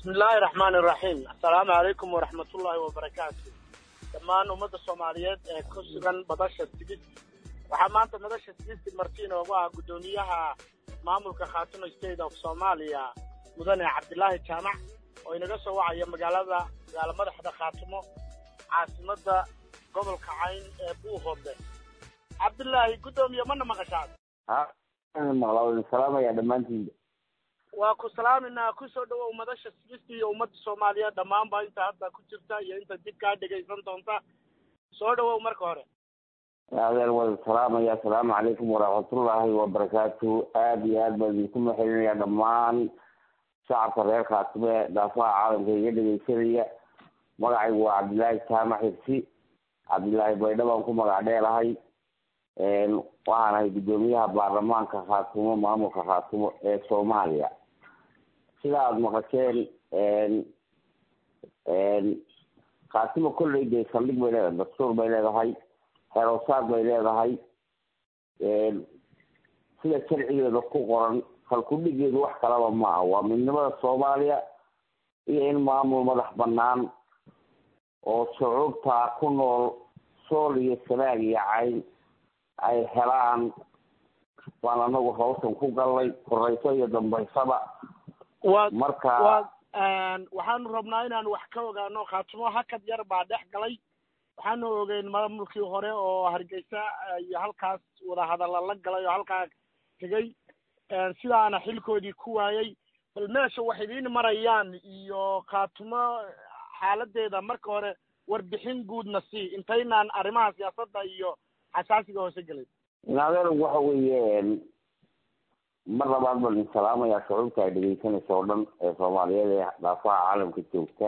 bismillaahi raxmaani raxiim assalaamu calaykum waraxmatullaahi wabarakaatu dhammaan ummadda soomaaliyeed ee ku sugan madasha tigid waxaa maanta madasha tigidka marti inoogu ah guddoomiyaha maamulka khaatumo state of soomaaliya mudane cabdilaahi jaamac oo inaga soo wacaya magaalada magaalo madaxda khaatumo caasimadda gobolka cayn ee buuhoodle cabdilaahi guddoomiye mana maqashaad maqlaa wadin salaamaya dhammaantiinba waa ku salaaminaa kusoo dhawow madasha sigista iyo ummadda soomaaliyeed dhammaanba inta hadda ku jirta iyo inta dib kaa dhegaysan doonta soo dhawow marka hore adeer wadin salaamaya assalaamu calaykum waraxmatullaahi wabarakaatu aada iyo aad baan idinku maxelinaya dhammaan shacabka reer khaatime ee daafaha caalamka iga dhegaysanaya magacaygu waa cabdilaahi jaamac xirsi cabdilaahi baydha baan ku magac dheelahay waxaan ahay guddoomiyaha baarlamaanka khaatumo maamulka khaatumo ee soomaaliya sida aada maqasheen khaatimo kolley dee saldhig bay leedahay dastuur bay leedahay xeroosaad bay leedahay sida sharcigeeda ku qoran halkudhigeedu wax kalaba ma ah waa midnimada soomaaliya iyo in maamul madax banaan oo shucuubtaa ku nool sool iyo sanaag iyo cayn ay helaan waan anagu hawshan ku gallay korayso iyo dambaysaba waa marka waa waxaanu rabnaa inaan wax ka ogaano khaatumo hakad yar baa dhex galay waxaanu ogeyn maamulkii hore oo hargeysa iyo halkaas wadahadalla la galay oo halkaa tegey sidaana xilkoodii ku waayey bal meesha wax idiin marayaan iyo khaatumo xaaladeeda marka hore warbixin guudna sii intaynaan arrimaha siyaasadda iyo xasaasiga hoose gelin inadeer waxa weeye mar labaad baan idin salaamayaa shucuubta ay dhegeysanaysa oo dhan ee soomaaliyeed ee dhaafaha caalamka joogta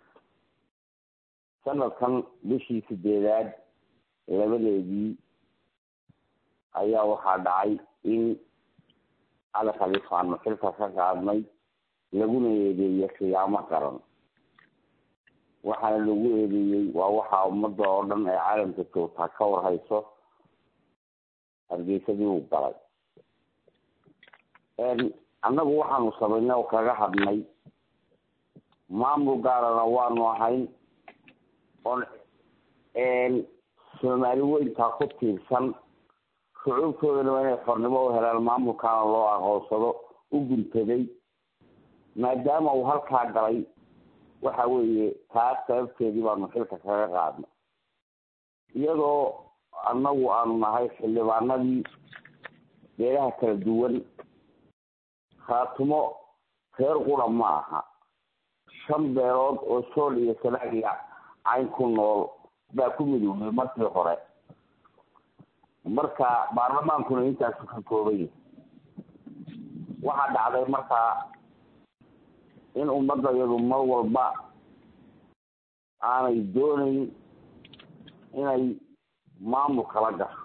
sanadkan bishii sideedaad labadeedii ayaa waxaa dhacay in cali khaliif aanu xilka ka qaadnay laguna eedeeyey khiyaamo qaran waxaana lagu eedeeyey waa waxaa ummadda oo dhan ee caalamka joogtaa ka warhayso hargeysadii uu galay annagu waxaanu samaynay oo kaga hadnay maamul gaarana waanu ahayn oon soomaali weyntaa ku tiirsan shucuubtoodana inay xornimo u helaan maamulkaana loo aqoonsado u guntaday maadaama uu halkaa galay waxa weeye taas sababteedii baanu xilka kaga qaadnay iyadoo annagu aanu nahay xildhibaanadii beelaha kala duwan khaatumo reer qura ma aha shan beelood oo sool iyo sanaagiya cayn ku nool baa ku midoobay markii hore marka baarlamaankuna intaasu ka kooban yahay waxaa dhacday markaa in ummadda iyadu mar walba aanay doonayn inay maamul kala gasho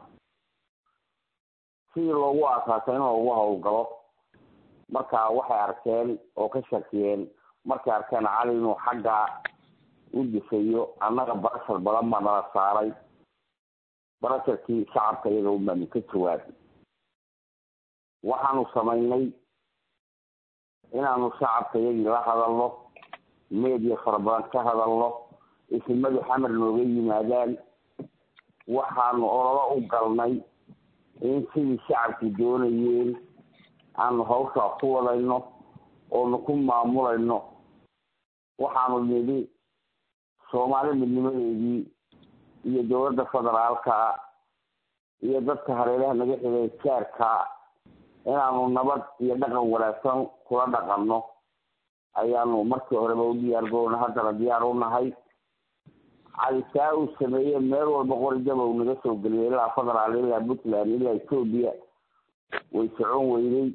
sidii loogu aasaasay in loogu howlgalo marka waxay arkeen oo ka shakiyeen markay arkeen cali inuu xagga u difayo annaga barashar badan baa nala saaray barasharkii shacabka iyaga unbaanu ka jawaabay waxaanu samaynay inaanu shacabka iyagii la hadalno meediya fara badan ka hadalno isimadu xamar nooga yimaadaan waxaanu ololo u galnay in sidii shacabku doonayeen aanu hawshaa ku wadayno oonu ku maamulayno waxaanu nidhi soomaali midnimadeedii iyo dowladda federaalka iyo dadka hareeraha naga xigay jaarka inaanu nabad iyo dhaqan wanaagsan kula dhaqanno ayaanu markii horeba u diyaar garowna haddana diyaar u nahay calisaa uu sameeye meel walba qorijaba uu naga soo geliyay ilaa federaal ilaa puntland ilaa etoobiya way socon weynay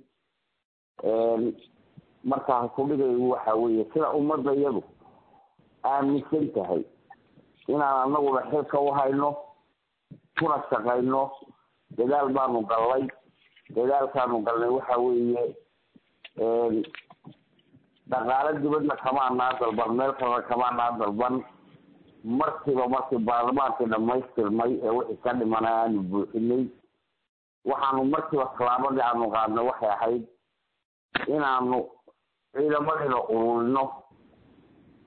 markaa kudhigaygu waxa weeye sida ummadda iyadu aaminsan tahay inaan anaguna xilka u hayno kuna shaqayno dadaal baanu gallay dadaalkaanu galnay waxa weeye dhaqaalo dibadna kamaanaa dalban meel kalena kamaanaa dalban markiiba markii baarlamaankii dhamaystirmay ee wixii ka dhimana aanu buuxinay waxaanu markiiba tallaabadii aanu qaadnay waxay ahayd inaanu ciidamadiina ururino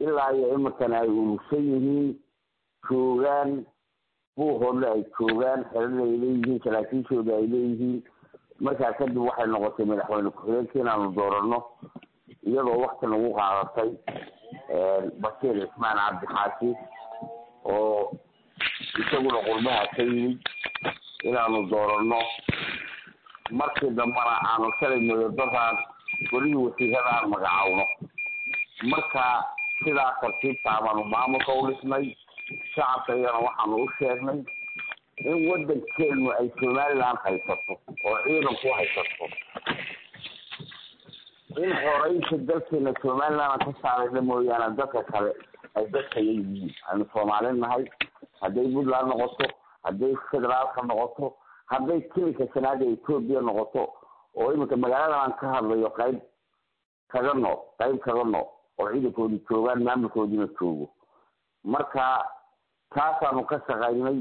ilaa iyo iminkana ay urursan yihiin joogaan buuhoodle ay joogaan xerada ay leeyihiin saraakiishooda ay leeyihiin markaa kadib waxay noqotay madaxweyne ku-xigeenka inaanu doorano iyadoo wakti nagu qaadatay bashiir cismaan cabdixaasi oo isaguna qurbaha ka yimid inaanu doorano markii dambana aanu shalay madadaraan welihii wasiirada aan magacowno marka sidaa tartiibtaa baanu maamulka u dhisnay shacabka iyana waxaanu u sheegnay in wadankeenu ay somaliland haysato oo ciidan ku haysato in horeynta dalkeena somaliland ka saarayna mooyaane dadka kale ay dadkaya yihiin aynu soomaali nahay hadday puntland noqoto hadday federaalka noqoto hadday kilika sanaada etoobiya noqoto oo iminka magaaladan aan ka hadlayo qayb kaga noo qayb kaga noo oo ciidankoodi joogaan maamulkoodina joogo marka taasaanu ka shaqaynay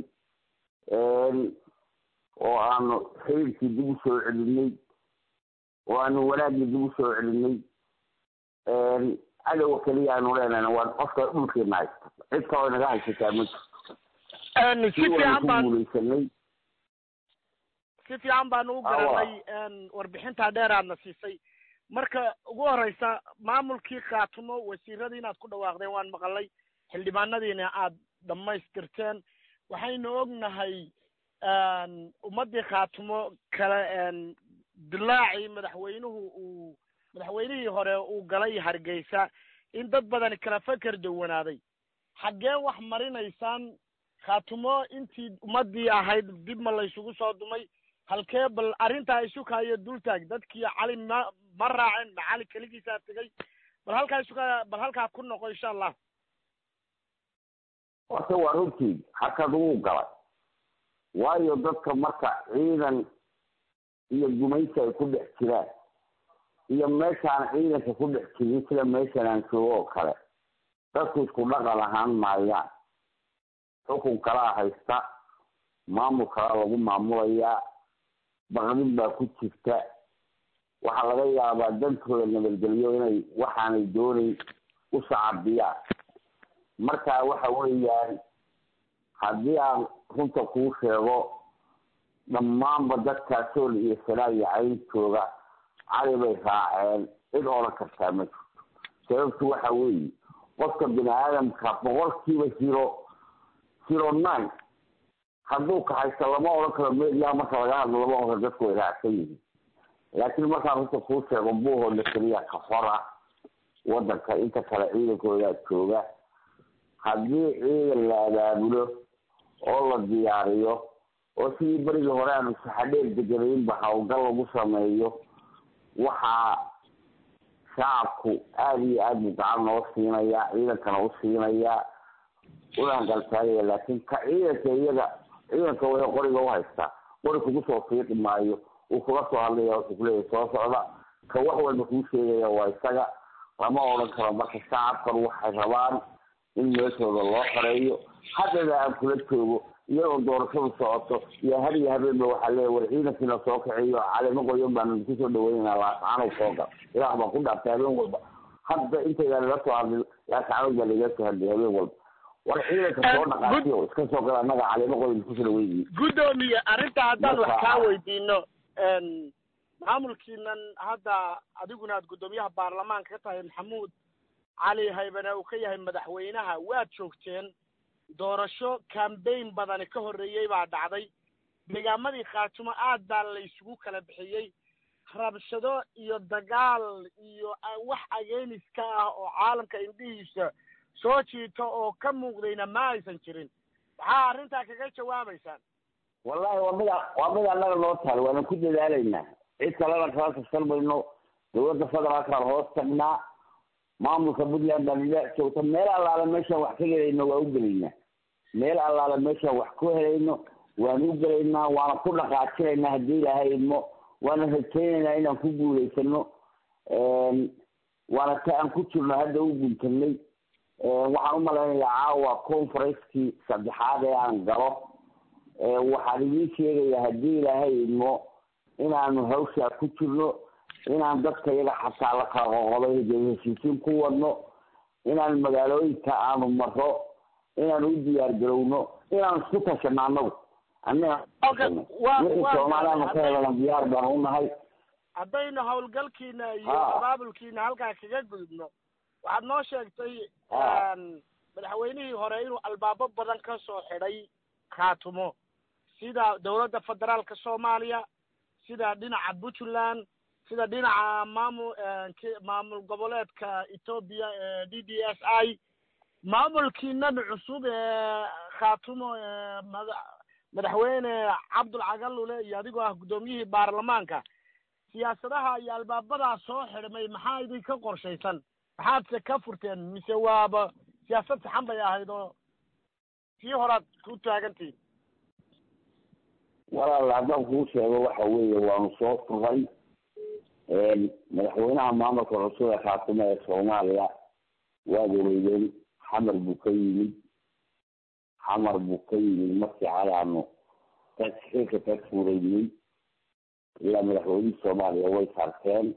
oo aanu xiriirkii dib u soo celinay oo aanu wanaaggii dib u soo celinay cadowga keliya aanu leenahna waa qofka dhulkeena haysta cid kaloo inaga haysataa ma jirto si fiican baan guuleysanay si fiican baanu u garanay warbixintaa dheeraadna siisay marka ugu horeysa maamulkii khaatumo wasiiradii inaad ku dhawaaqdeen waan maqalay xildhibaanadiina aad dhamaystirteen waxaynu ognahay ummadii khaatumo kale dilaacii madaxweynuhu uu madaxweynihii hore uu galay hargeysa in dad badani kala feker dawanaaday xaggee wax marinaysaan khaatumo intii ummadii ahayd dib ma laysugu soo dumay halkee bal arrintaa isukayo dultaag dadkii cali ma ma raacin ma cali keligiisaa tegay bal halkaa isuka bal halkaa ku noqo insha allah horta waa runtii hakad wuu galay waayo dadka marka ciidan iyo gumaysi ay ku dhex jiraan iyo meeshaan ciidanka ku dhex jirin sida meeshan aan joogo oo kale dadku isku dhaqan ahaan maayaan xukun kalaa haysta maamul kalaa lagu maamulayaa baqdin baa ku jirta waxaa laga yaabaa dantooda nabadgelyo inay waxaanay doonayn u sacabiyaan marka waxa weeyaan haddii aan runta kuu sheego dhammaanba dadkaa sool iyo sanaa iyo cayn jooga cali bay raaceen cid odhan kartaa ma jirto sababtu waxa weeye qofka bini aadamka boqolkiiba zero zero nine hadduu ka haysto lama odhan karo media marka laga hadlo lama odhan karo dadku way raacsan yihiin laakiin markaan runta kuu sheego buuhooda keliya ka hora wadanka inta kale ciidankoodaa jooga haddii ciidan la abaabulo oo la diyaariyo oo sidii berigii hore aanu saxadheer deganaynba hawlgal lagu sameeyo waxaa shacabku aada iyo aada buu gacan noo siinayaa ciidankana u siinayaa una hangaltaagaya laakiin ka ciidanka iyaga ciidanka way qoriga u haystaa qori kugu soo fiiqi maayo uu kula soo hadlaya wuxuu kuleeyahay soo socda ka wax walba kuu sheegaya waa isaga lama odhan karo marka shacabkan waxay rabaan in meeshooda loo xoreeyo haddana aan kula joogo iyadoo doorashadu socoto iyo har iyo habeenba waxaa leeya war ciidankiina soo kaxeeyo calimo qoyan baanu idinku soo dhaweynayna laascaanow soo gal ilaah baan ku dhaartay habeen walba hadda intaydan ila soo hadlin laascaanow baa laiga soo hadlay habeen walba war ciidanka soo dhaqaatiyo iska soo gal annaga calimo qoyan idinku soo dhaweynayo guddoomiye arrinta haddaan wax kaa weydiino maamulkiinan hadda adiguna aad guddoomiyaha baarlamaanka ka tahay maxamuud cali haybane uu ka yahay madaxweynaha waad joogteen doorasho cambaign badani ka horreeyey baa dhacday deegaamadii khaatumo aad baa la isugu kala bixiyey rabshado iyo dagaal iyo wax ageeniska ah oo caalamka indhihiisa soo jiito oo ka muuqdayna ma aysan jirin maxaa arrintaa kaga jawaabaysaan wallahi waa mid waa mid annaga noo taal waana ku dadaalaynaa cid kalena kala tashan mayno dawladda federaalkaan hoos tagnaa maamulka puntland baan ila joogta meel allaale meeshaan wax ka helayno waa u gelaynaa meel allaale meeshaan wax ku helayno waan u gelaynaa waana ku dhaqaajinaynaa haddii ilaahay idmo waana rajaynaynaa inaan ku guulaysano waana ta aan ku jirno hadda u guntanay waxaan u malaynayaa caawa conferencekii saddexaad ee aan galo waxaan idiin sheegayaa haddii ilaahay idmo inaanu hawshaa ku jirno inaan dadka iyaga xataa la kala qoqoday heshiisiin ku wadno inaan magaalooyinka aanu maro inaan u diyaar garowno inaan isku tashano annagu wixii soomaaliyaanu ka helan diyaar baan unahay haddaynu hawlgalkiina iyo abaabulkiina halkaa kaga gudubno waxaad noo sheegtay madaxweynihii hore inuu albaabo badan ka soo xidhay khaatumo sida dawladda federaalka soomaaliya sida dhinaca puntland sida dhinaca maamul maamul goboleedka etoobiya ee d d s i maamulkiinan cusub ee khaatumo mada madaxweyne cabdul cagalule iyo adigoo ah guddoomiyihii baarlamaanka siyaasadaha iyo albaabadaa soo xidhmay maxaa idinka qorshaysan maxaadse ka furteen mise waaba siyaasad saxan bay ahayd oo tii horaad ku taagantihin walaal haddaan kuu sheego waxa weeye waanu soo furay madaxweynaha maamulka cusub ee khaatumo ee soomaaliya waad oreydeen xamar buu ka yimid xamar buu ka yimid markii calaanu xilka ka fuuraynay ilaa madaxweynihii soomaaliya way sarteen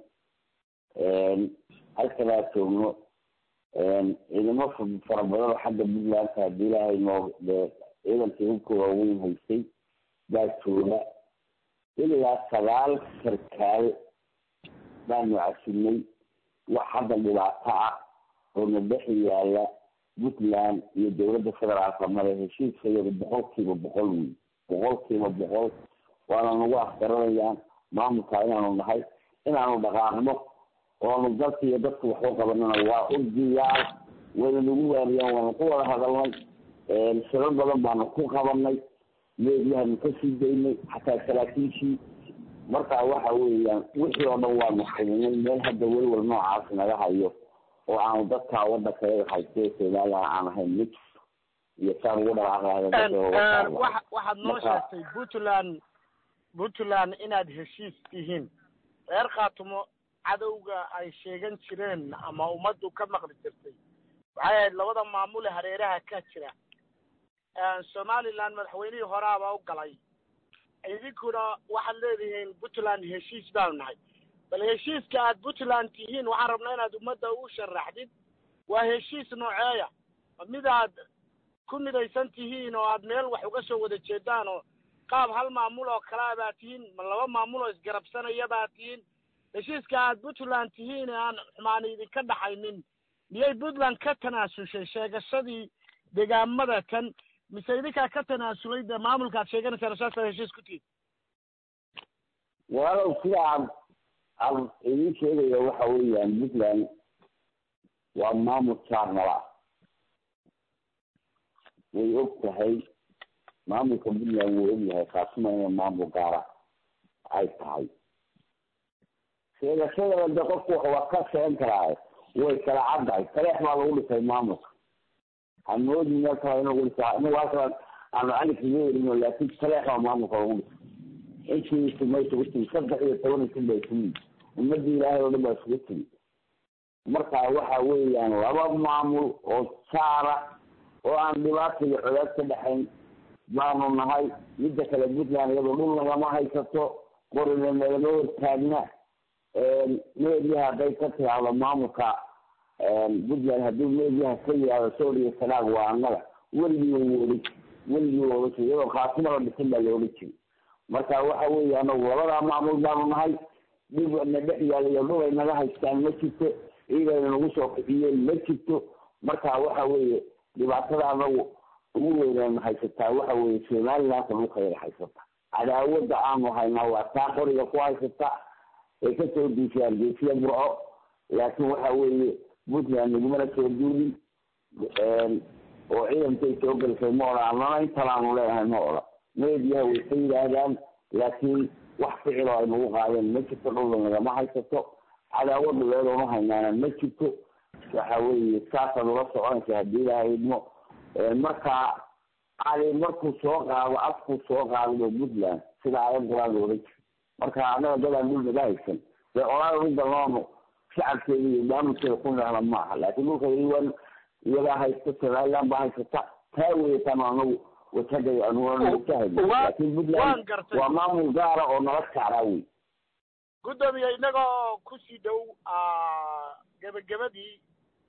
halkanaa joogno ciidamo fara badan oo xagga puntlandka haddii ilaahay noo ciidankii hubka waaweyn haystay baa jooga ilaa sagaal sarkaal baanu casinay wax hadda dhibaato ah oo na dhex yaala puntland iyo dawladda federaalka male heshiiska iyada boqol kiiba boqol wey boqol kiiba boqol waana nagu afgaranayaan maamulka inaanu nahay inaanu dhaqaaqno oonu dalka iyo dadka wax u qabanana waa urdiyaa wayna nagu waariyaan waanu ku wada hadalnay shirar badan baanu ku qabanay meediyahanu kasii daynay xataa saraakiishii marka waxa weeyaan wixii oo dhan waanu xidinay meel hadda welwal noocaas naga hayo oo aanu dadka wadanka yaga hayste soomaaliya aan ahayn mid iyo saan ugu dhaqaaqlahay waxaad noo sheegtay puntland puntland inaad heshiis tihiin reer khaatumo cadowga ay sheegan jireen ama ummaddu ka maqli jirtay waxay ahayd labada maamule hareeraha ka jira somaliland madaxweynihii horaaba u galay idinkuna waxaad leedihiin puntland heshiis baanu nahay bal heshiiska aad puntland tihiin waxaan rabnaa inaad ummadda u sharaxdid waa heshiis nooceeya mid aad ku midaysan tihiin oo aad meel wax uga soo wada jeedaan oo qaab hal maamul oo kalea baa tihiin ma laba maamul oo isgarabsanaya baa tihiin heshiiska aad puntland tihiin ee aan xumaani idinka dhaxaynin miyay puntland ka tanaasushay sheegashadii degaamada tan mise idinkaa ka tanaasulay dee maamulkaad sheeganaysaan saasaad heshiis ku tihiin walaalow sida aan aan idin sheegaya waxa weeyaan puntland waa maamul jaarnala way og tahay maamulka puntland wuu ogyahay kaasuma inay maamul gaara ay tahay sheegashadana de qofku waa ka sheegan karaa way kala caddahay taleex baa lagu dhisay maamulka hamoodi meel kale in lagu dhisaa inagu halkan aanu cali kaga werino laakin taleex baa maamulka lagu dhisay intiisu ma isugu timi saddex iyo toban isin ba isugu yimi ummadii ilaahay oo dhan baa isugu timi marka waxa weeyaan laba maamul oo jaara oo aan dhibaata iyo codaad ka dhexayn baanu nahay midda kale puntland iyadoo dhul nagama haysato qorina nagama hortaagna meediyaha hadday ka tiraahdo maamulka puntland haddii meediyaha ka yihahdo sooriya sanaag waa annaga weligii wuu odhan weligii wuu odhan jiray iyadoo khaatimada dhisan baa la odhan jiray marka waxa weeye anagu labadaa maamul baanu nahay dhib na dhex yaalayo dhul ay naga haystaan ma jirto ciidayna nagu soo kiciyeen ma jirto marka waxa weeye dhibaatada anagu ugu weynayna haysataa waxa weeye somalilandka dhulkayaga haysata cadaawada aanu haynaa waa taa qoriga ku haysata ay kasoo duushay hargeysiya burco laakiin waxa weeye puntland nagumana soo duulin oo ciidankay soo gelisay ma odhan annana intalaanu leenahay ma odhan meediyaha way ka yidhaahdaan laakiin wax ficil oo ay nagu qaadeen ma jirto dhulda nagama haysato cadaawad dhuleedoonu haynaana ma jirto waxa weeye saasaad ula soconaysa haddii ilaahay idmo marka cali markuu soo qaado afkuu soo qaadado puntland sida aayad qur-aan loola jiro marka annaga dadaan dhul naga haysan dee olaada u daloono shacabkeeda iyo maamulkeeda ku nahla ma aha laakiin dhulka iwan iyagaa haysta somaliland baa haysata taa weyataan anagu watagay anuana watahayno laakiin puntland waa maamul gaara oo nala saaraa wey guddoomiye inagoo kusii dhow gebagabadii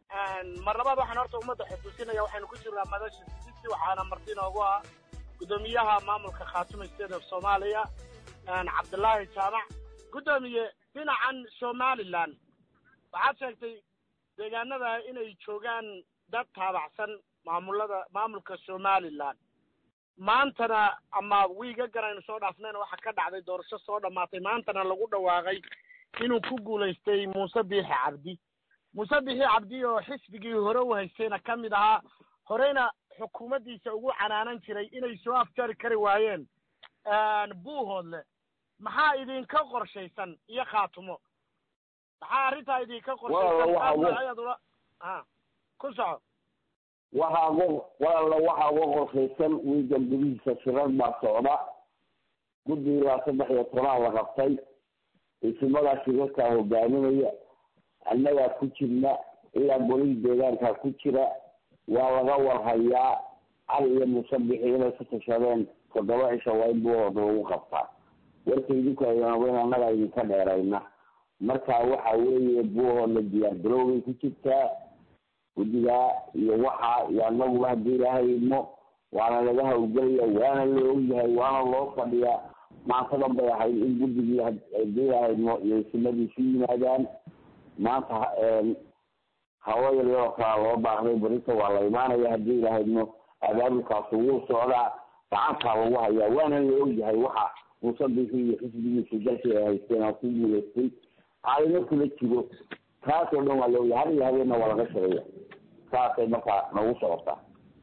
mar labaad waxaan horta ummadda xusuusinaya waxaynu ku jirnaa madasha sisi waxaana marti inoogu ah guddoomiyaha maamulka khaatuma state of soomaaliya cabdullaahi jaamac guddoomiye dhinacan somalilan waxaad sheegtay deegaanada inay joogaan dad taabacsan maamulada maamulka somalilan maantana ama wiiga garaynu soo dhaafnayna waxaa ka dhacday doorasho soo dhammaatay maantana lagu dhawaaqay inuu ku guulaystay muuse biixi cabdi muuse biixi cabdi oo xisbigii hore u haystayna ka mid ahaa horeyna xukuumaddiisa ugu canaanan jiray inay soo afjari kari waayeen buuhoodle maxaa idinka qorshaysan iyo khaatumo maxaa arrintaa idinka qorshaysan a ku soco waxaa uga walaala waxaa uga qorshaysan wiigan gudihiisa shirar baa socda guddigaa saddex iyo tobanaad la qabtay isimadaa shirarkaa hogaaminaya annagaa ku jirna ilaa golihii deegaankaa ku jira waa laga warhayaa cali iyo musabixi inay ku tashadeen toddoba cisha waa in buuhooda lagu qabtaa warka idinku aynaweyn annagaa idinka dheerayna marka waxa weeye buuhoodla diyaar garoobay ku jirtaa guddigaa iyo waxaa iyo annaguba haddii ilaahay idmo waana laga hawlgelaya waana la ogyahay waana loo fadhiyaa maantadan bay ahayd in guddigii haddii ilaahay idmo iyo isimadiisu yimaadaan maanta hawo yaryaroo kalaa loo baahday berita waa la imaanaya haddii ilaahay idmo abaabulkaasu wuu socdaa gacantaa lagu hayaa waana la ogyahay waxa muusabixi iyo xisbigiisu dalkii ay haysteen oo ku guulaystay caalimo kula jiro taasoo dhan waa la ogyahay har iyo habeenna waa laga shaqeeya saasay markaa nagu socotaa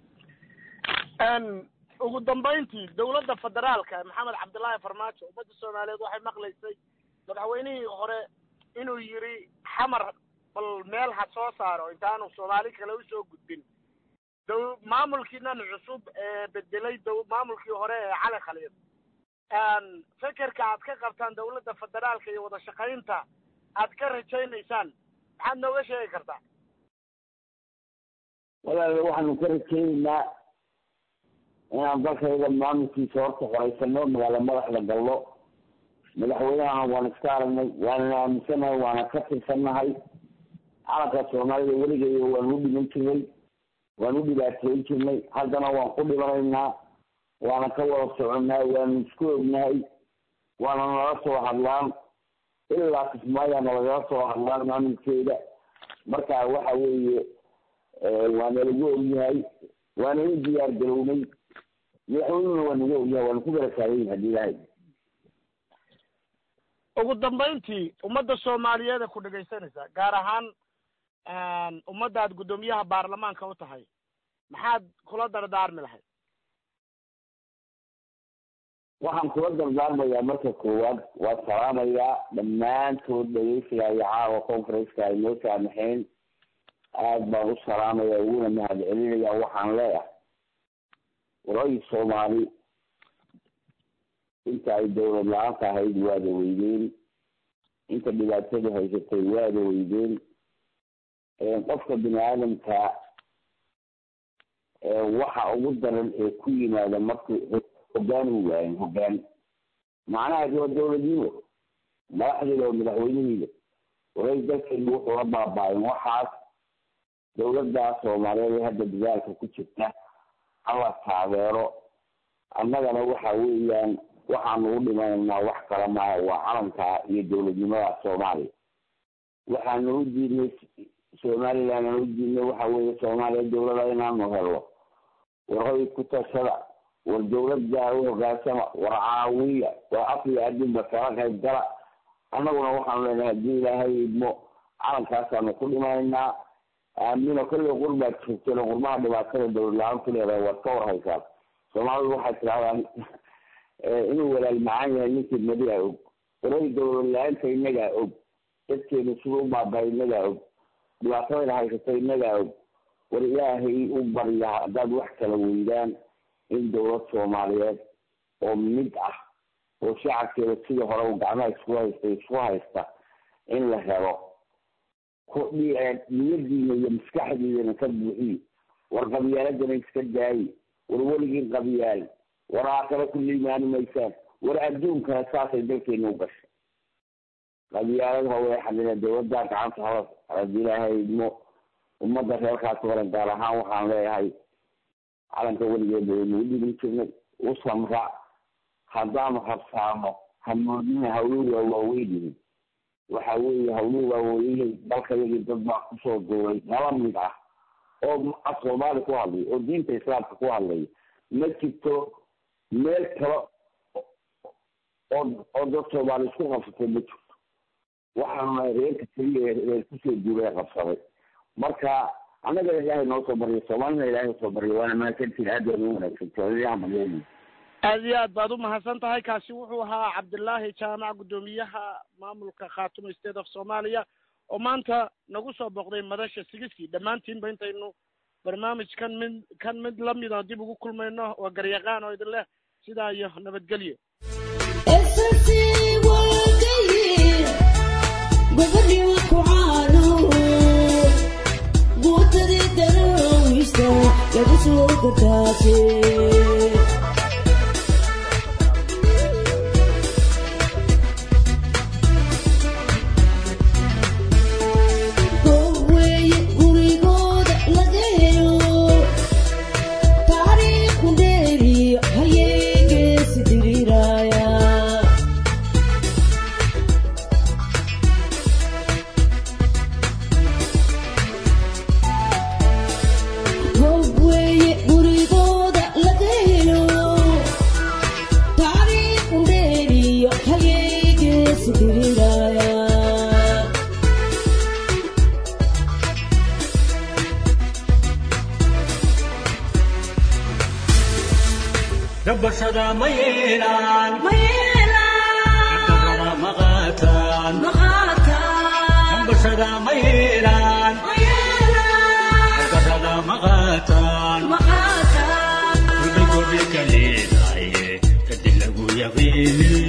ugu dambayntii dawladda federaalka maxamed cabdullaahi farmaajo ummadda soomaaliyeed waxay maqlaysay madaxweynihii hore inuu yidhi xamar bal meel ha soo saaro intaanu soomaali kale usoo gudbin daw maamulkiinan cusub ee bedelay daw maamulkii hore ee cali khaliid fekerka aad ka qabtaan dawladda federaalka iyo wada shaqaynta aad ka rajaynaysaan maxaad nooga sheegi kartaa walaal waxaanu ka rajaynaynaa inaan dalkayda maamulkiisa horta xoreysano magaalo madaxda gallo madaxweynahan waan iska aragnay waanana aaminsanahay waana ka tirsannahay calanka soomaalida weligeeya waan u dhiman jirnay waan u dhibaateyn jirnay haddana waan ku dhibanaynaa waana ka wada soconnaa waanu isku ognahay waana nala soo hadlaan ilaa kismaayaana lagala soo hadlaan maamulkeeda marka waxa weeye waana lagu ogyahay waana u diyaar garownay madaxweynuna waa nagu ogyahay waana ku garataagan hadii ilaahay ugu dambayntii ummadda soomaaliyeed ee ku dhegaysanaysa gaar ahaan ummadda aad guddoomiyaha baarlamaanka u tahay maxaad kula dardaarmi lahayd waxaan kula dardaarmayaa marka koowaad waa salaamayaa dhammaantood dhegeysiga iyo caawa conferenceka ay noo saamaxeen aad baan u salaamaya uguna mahad celinaya waxaan leeyahay waray soomaali inta ay dawlad la-aanta ahayd waada weydeen inta dhibaatadu haysatay waada weydeen qofka bini aadamka waxa ugu daran ee ku yimaada markuu hogaan u waayan hogaan macnaheedu waa dawladnimo madaxdeeda oo madaxweynihiida waray dalkeenu wuxuu la baaba-ayn waxaas dawladda soomaaliyeed ee hadda dadaalka ku jirta hala taageero annagana waxa weeyaan waxaanu u dhimanaynaa wax kale maaha waa calanka iyo dawladnimada soomaaliya waxaanu u diidnay somaliland aan u diidnay waxa weeye soomaaliya dawlada inaanu helo warhoy ku tashada war dawladda u hogaansama war caawiya war afriya adduunba kala qayb gala annaguna waxaanu leenahay haddii ilaahay idmo calankaasaanu ku dhimanaynaa aamino kolley qurbaad joogteen qurmaha dhibaatada dawlad la-aantu leedahay waad ka warhaysaan soomaalidu waxay tidhahdaan inuu walaal macaan yahay ninkii madigaa og waray dawlad la-aanta inagaa og dadkeenu sida u baabahay inagaa og dhibaatadayna haysata inagaa og war ilaahay u barya haddaad wax kala weydaan in dawlad soomaaliyeed oo mid ah oo shacabkeeda sidii hore u gacmaha isku haysta isku haysta in la helo niyadiina iyo maskaxdiidana ka buuxiy war qabyaaladana iska daayi war weligii qabyaal war aakhare ku liimaani maysaan war adduunkana saasay dalkeena u gashay qabyaalada way xadina dawladda gacanta hala hadii ilaahay idmo ummadda reerkaas waran gaar ahaan waxaan leeyahay calanka weligeeda waynu dhibin jirnay u samra haddaanu habsaano hamoodina hawluhu waa waaweynihin waxa weeye hawluhu waa waaweynay dalkayagii dad baa kusoo duulay nala mid ah oo af soomaali ku hadlay oo diinta islaamka ku hadlay ma jirto meel kale oo oo dad soomaali isku qabsatay ma jirto waxaanu nahay reerka keliya reer kusoo duulay qabsaday marka annaga ilaahay noo soo bariyo soomaalina ilaahay soo bariyo waana mahadsantiin aad baad u wanaagsantahay aad iyo aad baad u mahadsan tahay kaasi wuxuu ahaa cabdilaahi jaamac guddoomiyaha maamulka khaatumo state of soomaaliya oo maanta nagu soo booqday madasha sigiskii dhammaantiinba intaynu barnaamijkan mid kan mid lamid oo dib ugu kulmayno waa garyaqaan oo idin leh sidaa iyo nabadgelyo lagu soo gardaase gabashada ma yeelaan gardarada ma qaataan gabashada ma yeelaan gardarada ma qaataan wixii gobi ka leedahay kadib lagu yaqiinin